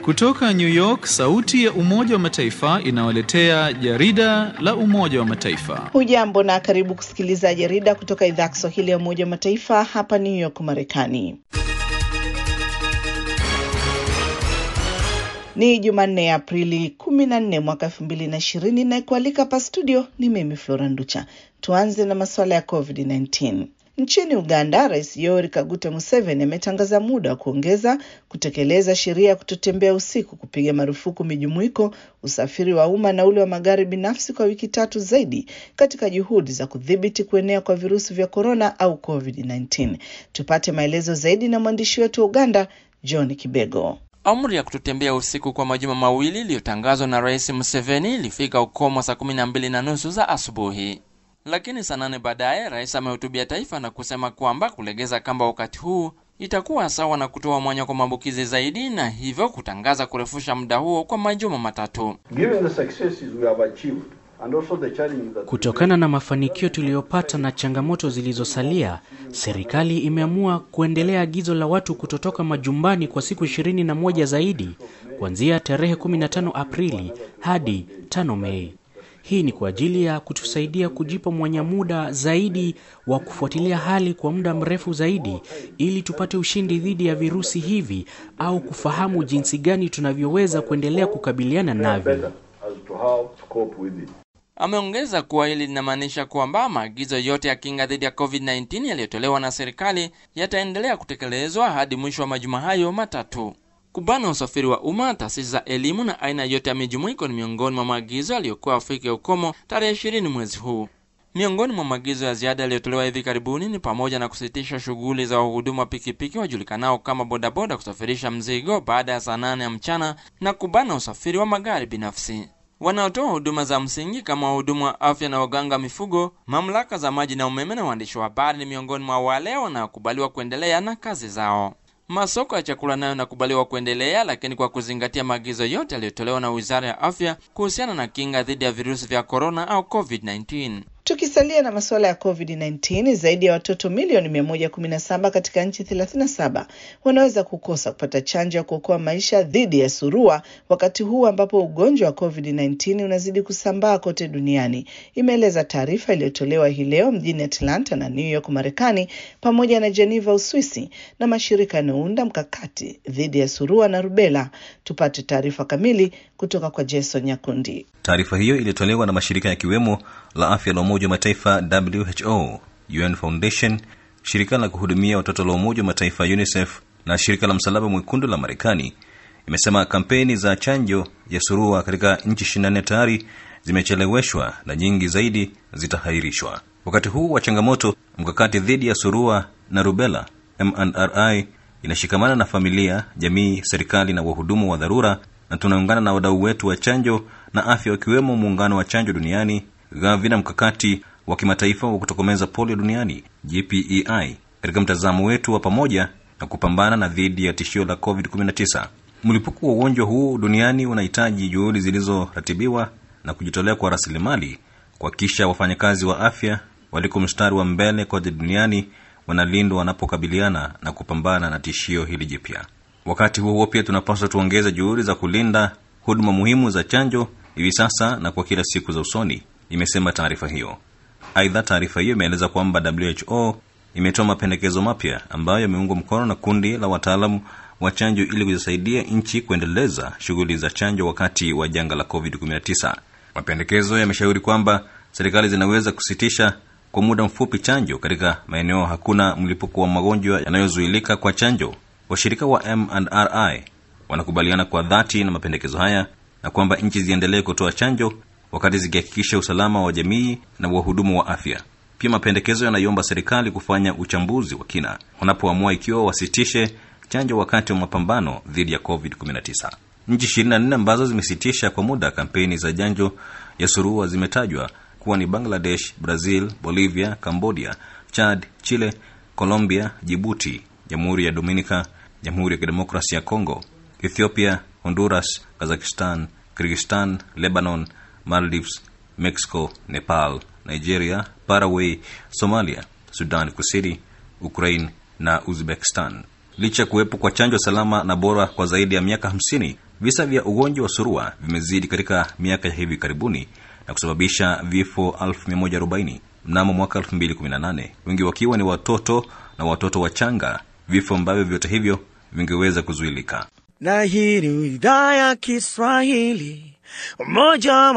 Kutoka New York, sauti ya Umoja wa Mataifa inawaletea jarida la Umoja wa Mataifa. Hujambo na karibu kusikiliza jarida kutoka idhaa ya Kiswahili ya Umoja wa Mataifa hapa New York, Marekani. Ni Jumanne ya Aprili 14 mwaka 2020 na kualika hapa studio ni mimi Flora Nducha. Tuanze na masuala ya COVID-19. Nchini Uganda, Rais Yoweri Kaguta Museveni ametangaza muda wa kuongeza kutekeleza sheria ya kutotembea usiku, kupiga marufuku mijumuiko, usafiri wa umma na ule wa magari binafsi kwa wiki tatu zaidi katika juhudi za kudhibiti kuenea kwa virusi vya korona au COVID-19. Tupate maelezo zaidi na mwandishi wetu wa Uganda, John Kibego. Amri ya kutotembea usiku kwa majuma mawili iliyotangazwa na Rais Museveni ilifika ukomo saa kumi na mbili na nusu za asubuhi, lakini saa nane baadaye rais amehutubia taifa na kusema kwamba kulegeza kamba wakati huu itakuwa sawa na kutoa mwanya kwa maambukizi zaidi, na hivyo kutangaza kurefusha muda huo kwa majuma matatu. Kutokana na mafanikio tuliyopata na changamoto zilizosalia, serikali imeamua kuendelea agizo la watu kutotoka majumbani kwa siku ishirini na moja zaidi kuanzia tarehe 15 Aprili hadi 5 Mei. Hii ni kwa ajili ya kutusaidia kujipa mwanya muda zaidi wa kufuatilia hali kwa muda mrefu zaidi ili tupate ushindi dhidi ya virusi hivi au kufahamu jinsi gani tunavyoweza kuendelea kukabiliana navyo. Ameongeza kuwa hili linamaanisha kwamba maagizo yote ya kinga dhidi ya COVID-19 yaliyotolewa na serikali yataendelea kutekelezwa hadi mwisho wa majuma hayo matatu. Kubana usafiri wa umma, taasisi za elimu na aina yote ya mijumuiko ni miongoni mwa maagizo yaliyokuwa afike ukomo tarehe ishirini mwezi huu. Miongoni mwa maagizo ya ziada yaliyotolewa hivi karibuni ni pamoja na kusitisha shughuli za wahudumu wa pikipiki wajulikanao kama bodaboda kusafirisha mzigo baada ya saa nane ya mchana na kubana usafiri wa magari binafsi. Wanaotoa huduma za msingi kama wahudumu wa afya na waganga mifugo, mamlaka za maji na umeme na waandishi wa habari ni miongoni mwa wale wanaokubaliwa kuendelea na kazi zao. Masoko ya chakula nayo yanakubaliwa kuendelea, lakini kwa kuzingatia maagizo yote yaliyotolewa na Wizara ya Afya kuhusiana na kinga dhidi ya virusi vya korona au COVID-19. Tukisalia na masuala ya COVID-19, zaidi ya watoto milioni 117 katika nchi 37 wanaweza kukosa kupata chanjo ya kuokoa maisha dhidi ya surua wakati huu ambapo ugonjwa wa COVID-19 unazidi kusambaa kote duniani, imeeleza taarifa iliyotolewa hii leo mjini Atlanta na New York, Marekani, pamoja na Geneva, Uswisi, na mashirika yanayounda mkakati dhidi ya surua na rubela. Tupate taarifa kamili kutoka kwa Jason Nyakundi. Taarifa hiyo ilitolewa na mashirika yakiwemo la afya la Umoja wa Mataifa WHO, UN Foundation, shirika la kuhudumia watoto la Umoja wa Mataifa UNICEF na shirika la Msalaba Mwekundu la Marekani. Imesema kampeni za chanjo ya surua katika nchi 24 tayari zimecheleweshwa na nyingi zaidi zitahairishwa. Wakati huu wa changamoto, mkakati dhidi ya surua na rubela MNRI inashikamana na familia, jamii, serikali na wahudumu wa dharura na tunaungana na wadau wetu wa chanjo na afya wakiwemo muungano wa chanjo duniani Gavi na mkakati wa kimataifa wa kutokomeza polio duniani GPEI katika mtazamo wetu wa pamoja na kupambana na dhidi ya tishio la COVID-19. Mlipuko wa ugonjwa huu duniani unahitaji juhudi zilizoratibiwa na kujitolea kwa rasilimali kuhakikisha wafanyakazi wa afya waliko mstari wa mbele kote duniani wanalindwa wanapokabiliana na kupambana na tishio hili jipya. Wakati huo huo, pia tunapaswa tuongeze juhudi za kulinda huduma muhimu za chanjo hivi sasa na kwa kila siku za usoni, imesema taarifa hiyo. Aidha, taarifa hiyo imeeleza kwamba WHO imetoa mapendekezo mapya ambayo yameungwa mkono na kundi la wataalamu wa chanjo ili kuzisaidia nchi kuendeleza shughuli za chanjo wakati wa janga la COVID-19. Mapendekezo yameshauri kwamba serikali zinaweza kusitisha kwa muda mfupi chanjo katika maeneo hakuna mlipuko wa magonjwa yanayozuilika kwa chanjo. Washirika wa MNRI wanakubaliana kwa dhati na mapendekezo haya na kwamba nchi ziendelee kutoa chanjo wakati zikihakikisha usalama wa jamii na wahudumu wa afya. Pia mapendekezo yanaiomba serikali kufanya uchambuzi wa kina wanapoamua ikiwa wasitishe chanjo wakati wa mapambano dhidi ya COVID-19. Nchi 24 ambazo zimesitisha kwa muda kampeni za chanjo ya surua zimetajwa kuwa ni Bangladesh, Brazil, Bolivia, Cambodia, Chad, Chile, Colombia, Jibuti, Jamhuri ya Dominica, Jamhuri ya Kidemokrasia ya Kongo, Ethiopia, Honduras, Kazakhstan, Kyrgyzstan, Lebanon, Maldives, Mexico, Nepal, Nigeria, Paraguay, Somalia, Sudan Kusini, Ukraine na Uzbekistan. Licha ya kuwepo kwa chanjo salama na bora kwa zaidi ya miaka 50, Visa vya ugonjwa wa surua vimezidi katika miaka ya hivi karibuni na kusababisha vifo 1140 mnamo mwaka 2018, wengi wakiwa ni watoto na watoto wachanga, vifo ambavyo vyote hivyo vingeweza kuzuilika. na hii ni idhaa ya Kiswahili Umoja wa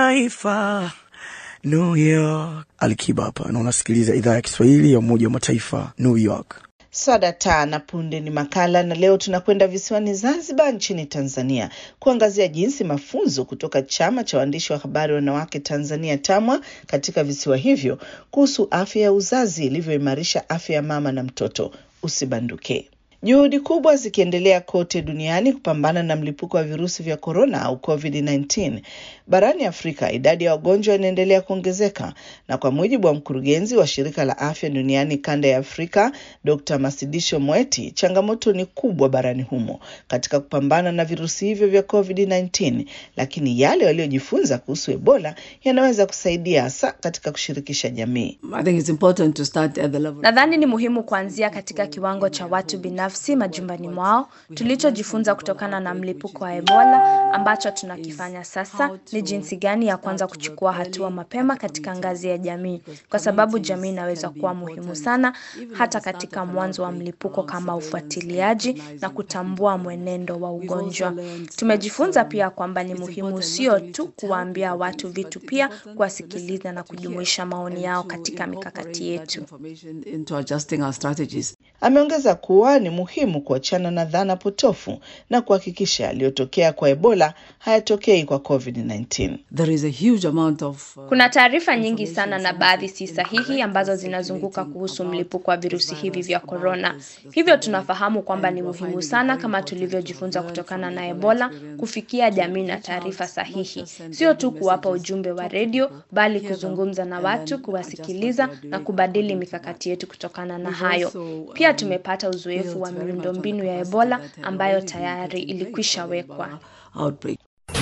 Mataifa New York. Alikiba hapa na unasikiliza idhaa ya Kiswahili ya Umoja wa Mataifa New York. Swada taa na punde ni makala, na leo tunakwenda visiwani Zanzibar nchini Tanzania kuangazia jinsi mafunzo kutoka chama cha waandishi wa habari wanawake Tanzania TAMWA katika visiwa hivyo kuhusu afya ya uzazi ilivyoimarisha afya ya mama na mtoto. Usibanduke. Juhudi kubwa zikiendelea kote duniani kupambana na mlipuko wa virusi vya korona au COVID-19. Barani Afrika, idadi ya wagonjwa inaendelea kuongezeka, na kwa mujibu wa mkurugenzi wa shirika la afya duniani kanda ya Afrika, Dr. Masidisho Moeti, changamoto ni kubwa barani humo katika kupambana na virusi hivyo vya COVID-19, lakini yale waliojifunza kuhusu Ebola yanaweza kusaidia hasa katika kushirikisha jamii. I think it's important to start at the level. Nadhani ni muhimu kuanzia katika kiwango cha watu binafsi majumbani mwao. Tulichojifunza kutokana na mlipuko wa Ebola ambacho tunakifanya sasa ni jinsi gani ya kwanza kuchukua hatua mapema katika ngazi ya jamii, kwa sababu jamii inaweza kuwa muhimu sana hata katika mwanzo wa mlipuko, kama ufuatiliaji na kutambua mwenendo wa ugonjwa. Tumejifunza pia kwamba ni muhimu sio tu kuwaambia watu vitu, pia kuwasikiliza na kujumuisha maoni yao katika mikakati yetu. Information into adjusting our strategies. Ameongeza kuwa ni muhimu kuachana na dhana potofu na kuhakikisha yaliyotokea kwa Ebola hayatokei kwa COVID-19. There is a huge amount of uh, Kuna taarifa nyingi sana na baadhi si sahihi ambazo zinazunguka kuhusu mlipuko wa virusi hivi vya korona. Hivyo tunafahamu kwamba ni muhimu sana, kama tulivyojifunza kutokana na Ebola, kufikia jamii na taarifa sahihi, sio tu kuwapa ujumbe wa redio, bali kuzungumza na watu, kuwasikiliza na kubadili mikakati yetu kutokana na hayo. Pia tumepata uzoefu wa miundombinu ya Ebola ambayo tayari ilikwisha wekwa. outbreak.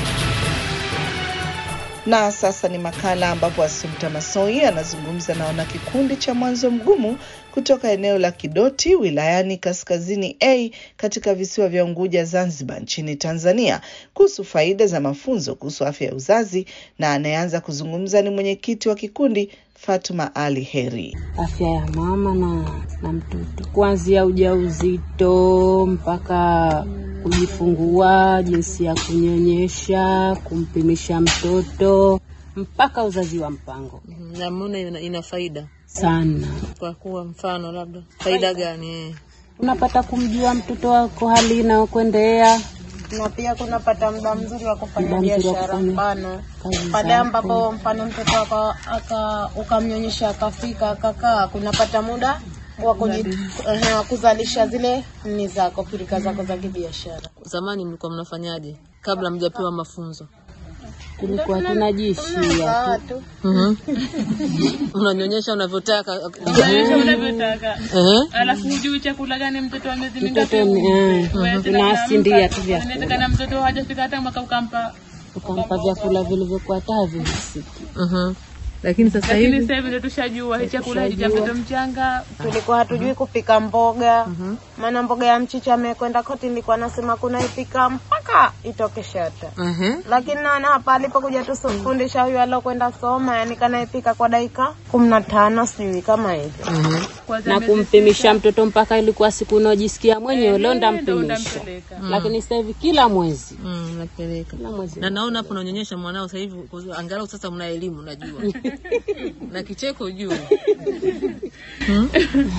Na sasa ni makala ambapo Assumpta Massoi anazungumza na wanakikundi cha Mwanzo Mgumu kutoka eneo la Kidoti wilayani Kaskazini A katika visiwa vya Unguja, Zanzibar nchini Tanzania kuhusu faida za mafunzo kuhusu afya ya uzazi, na anayeanza kuzungumza ni mwenyekiti wa kikundi Fatuma Ali Heri. afya ya mama na, na mtoto kuanzia ujauzito mpaka kujifungua, jinsi ya kunyonyesha, kumpimisha mtoto mpaka uzazi wa mpango namuna ina, ina faida sana. kwa kuwa mfano labda faida gani eh? Unapata kumjua mtoto wako hali inayokuendea na pia kunapata muda mzuri wa kufanya Muda mzuri wa biashara. kufanya Mfano kazi pale zako. ambapo mfano mtoto wako aka ukamnyonyesha akafika akakaa, kunapata muda wa kuji- ehe, wa kuzalisha zile ni zako pirika zako za kibiashara. zamani mlikuwa mnafanyaje kabla mjapewa mafunzo tulikuwa tunajiishia tu. mm unanyonyesha unavyotaka unavyotaka Ehe. alafu hujui chakula gani mtoto wa miezi Mtoto mingapi ni eh, tunawasindia tu vyakula inawezekana mtoto hajafika hata mwaka ukampa ukampa vyakula vilivyokuwa taa vihisiki Mhm. lakini sasa lakini hivi sasa hivi ndo tushajua hii chakula hichi cha mtoto mchanga Tulikuwa hatujui kupika mboga, maana mboga ya mchicha amekwenda koti, nilikuwa nasema kunaipika mpaka itoke shata Ehe. lakini naona hapa alipokuja tusufundisha huyu alokwenda soma, yani kanaipika kwa dakika kumi na tano sijui kama hivyo. kwanza na miezi kumpimisha mtoto mpaka ilikuwa siku unaojisikia mwenyewe leo ndo ndampimisha, utampeleka lakini sasa hivi kila mwezi Mm, napeleka kila mwezi na naona hapo unanyonyesha mwanao sasa hivi kwa- angalau sasa mna elimu najua na kicheko juu Hmm?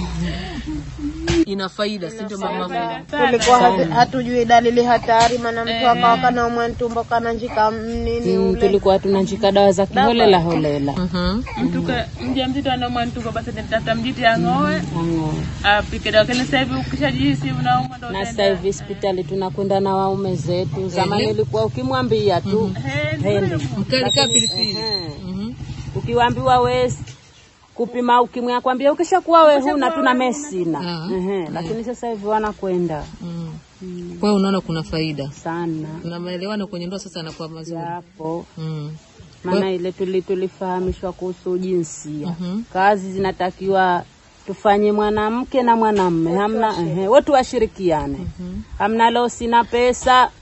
ina faida si ndio mama Tulikuwa hatu- hatujui dalili hatari, maana mtu akawa kanaumwa ntumbo kananjika nini mm, ule tulikuwa tunanjika dawa za kiholela holela Mhm. mtu ka- mja mzito anaumwa ntumbo basi tafuta mjiti ang'oe Ang'oe. apike dawa lakini sasa hivi ukishajihisi unaumwa ndo na utaenda. sasa hivi hospitali tunakwenda na waume zetu. Zamani ilikuwa ukimwambia tu Eh, hende, mkali kaa pilipili Ehe. Mhm. ukiwambiwa we kupima ukimwi akwambia ukishakuwa we huna tuna mesina Ah. Ehe, lakini sasa hivi wanakwenda Mm. kwa hiyo unaona kuna faida sana na maelewano kwenye ndoa sasa yanakuwa mazuri yapo mm. maana ile tuli tulifahamishwa kuhusu jinsia Mhm. kazi zinatakiwa tufanye mwanamke na mwanamme hamna ehe, wote washirikiane hamna leo sina pesa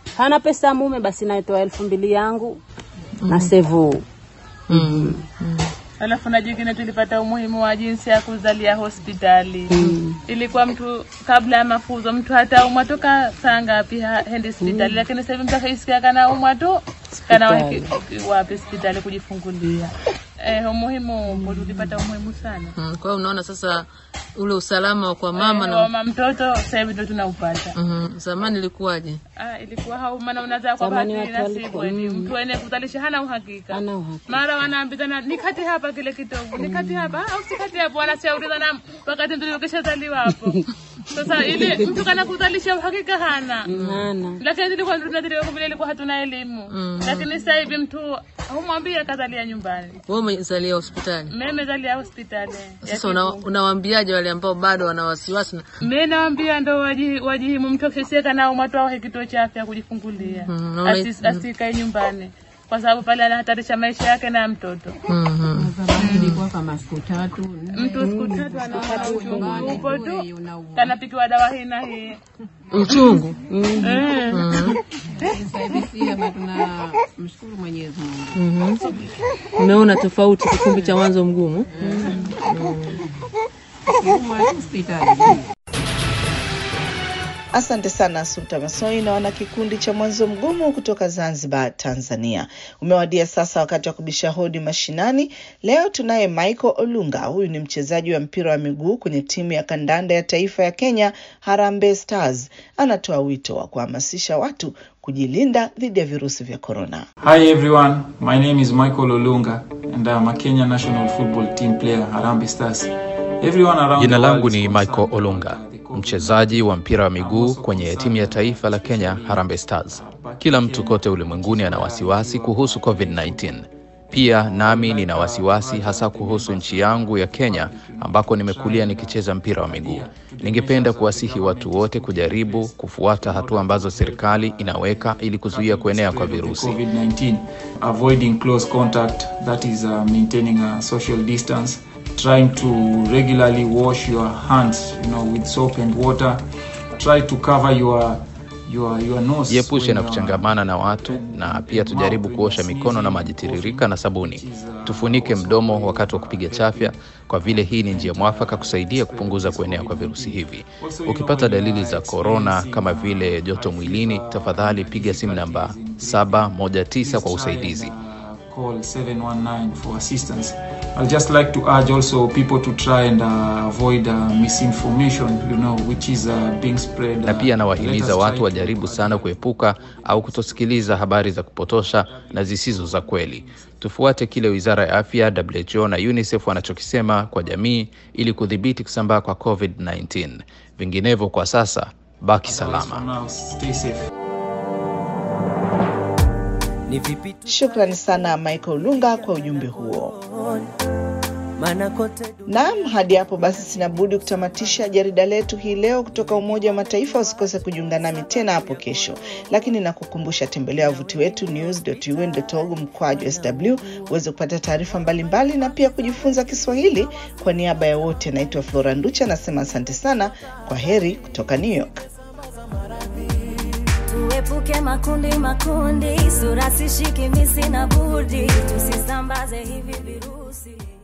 hana pesa ya mume, basi naitoa elfu mbili yangu na sevu Mm. Alafu na jingine tulipata umuhimu wa jinsi ya kuzalia hospitali. Ilikuwa mtu kabla ya mafunzo mtu hata umwa toka saa ngapi ha- hendi hospitali, lakini sasa hivi mtu akaisikia kana umwa tu kana wapi wapi hospitali kujifungulia. Eh, umuhimu upo, tulipata umuhimu sana. Mm. Kwa hiyo unaona sasa ule usalama kwa mama Eh, na mama mtoto sasa hivi ndio tunaupata. Mhm. Zamani ilikuwaje? Ah, ilikuwa hau maana unazaa kwa Zamani bahati watu nasibu walikuwa- eti mm. mtu ene kuzalisha hana uhakika. Hana uhakika. Mara wanaambizana nikati hapa kile kitovu, nikati hapa au sikati hapo, wanashauriana wakati mtoto kishazaliwa hapo. Sasa ili mtu kana kuzalisha uhakika hana. hana Lakini tulikuwa tunadhiriwa kwa vile ilikuwa hatuna elimu. Lakini sasa hivi mtu humwambia kazalia nyumbani. Wewe umezalia hospitali. Mimi nimezalia hospitali. ya Sasa una, unawaambiaje wale ambao bado wana wasiwasi na Mimi naambia ndo waji- wajihimu mtu akiseka na umatoa wa kituo cha afya kujifungulia. Mm, naona- Asi- Asikae nyumbani. Kwa sababu pale anahatarisha maisha yake na ya mtoto. Mhm. ilikuwa kama siku tatu Mtu siku tatu anaona uchungu upo tu. Kanapikiwa dawa hii na hii. uchungu. Eh. Mhm. sasa hivi si hapa tuna mshukuru Mwenyezi Mungu Mhm. Umeona tofauti kipindi cha mwanzo mgumu? Huduma ya hospitali Asante sana Asumta Masoi na wana kikundi cha Mwanzo Mgumu kutoka Zanzibar, Tanzania. Umewadia sasa wakati wa kubisha hodi mashinani. Leo tunaye Michael Olunga. Huyu ni mchezaji wa mpira wa miguu kwenye timu ya kandanda ya taifa ya Kenya, Harambee Stars. Anatoa wito wa kuhamasisha watu kujilinda dhidi ya virusi vya korona. Hi everyone, my name is Michael Olunga and I'm a Kenya national football team player, Harambee Stars. Everyone around Jina the world langu is ni concerned Michael Olunga, mchezaji wa mpira wa miguu kwenye timu ya taifa la Kenya Harambee Stars. Kila mtu kote ulimwenguni ana wasiwasi kuhusu COVID-19. Pia nami nina wasiwasi hasa kuhusu nchi yangu ya Kenya ambako nimekulia nikicheza mpira wa miguu. Ningependa kuwasihi watu wote kujaribu kufuata hatua ambazo serikali inaweka ili kuzuia kuenea kwa virusi. COVID-19, avoiding close contact, that is uh, maintaining a social distance, trying to regularly wash your hands, you know, with soap and water. Try to cover your your your nose. Jiepushe when na you are- kuchangamana na watu na pia tujaribu kuosha mikono na maji tiririka na sabuni. Tufunike mdomo wakati wa kupiga chafya, kwa vile hii ni njia mwafaka kusaidia kupunguza kuenea kwa virusi hivi. Ukipata dalili za korona kama vile joto mwilini, tafadhali piga simu namba 719 kwa usaidizi. call 719 for assistance. I'd just like to urge also people to try and uh, avoid uh, misinformation, you know, which is uh, being spread. na uh, pia let nawahimiza us watu try wajaribu sana kuepuka au kutosikiliza habari za kupotosha na zisizo za kweli. Tufuate kile wizara ya afya, WHO na UNICEF wanachokisema kwa jamii ili kudhibiti kusambaa kwa COVID-19. Vinginevyo, kwa sasa baki salama. for now, stay safe. Shukrani sana Michael Lunga kwa ujumbe huo. Naam, hadi hapo basi sina budi kutamatisha jarida letu hii leo kutoka Umoja wa Mataifa. Usikose kujiunga nami tena hapo kesho, lakini nakukumbusha, tembelea wavuti wetu news.un.org mkwaju sw uweze kupata taarifa mbalimbali na pia kujifunza Kiswahili. Kwa niaba ya wote, naitwa Flora Nducha, nasema asante sana. Kwa heri kutoka New York. Tuepuke makundi makundi, sura sishiki misi na budi, tusisambaze hivi virusi.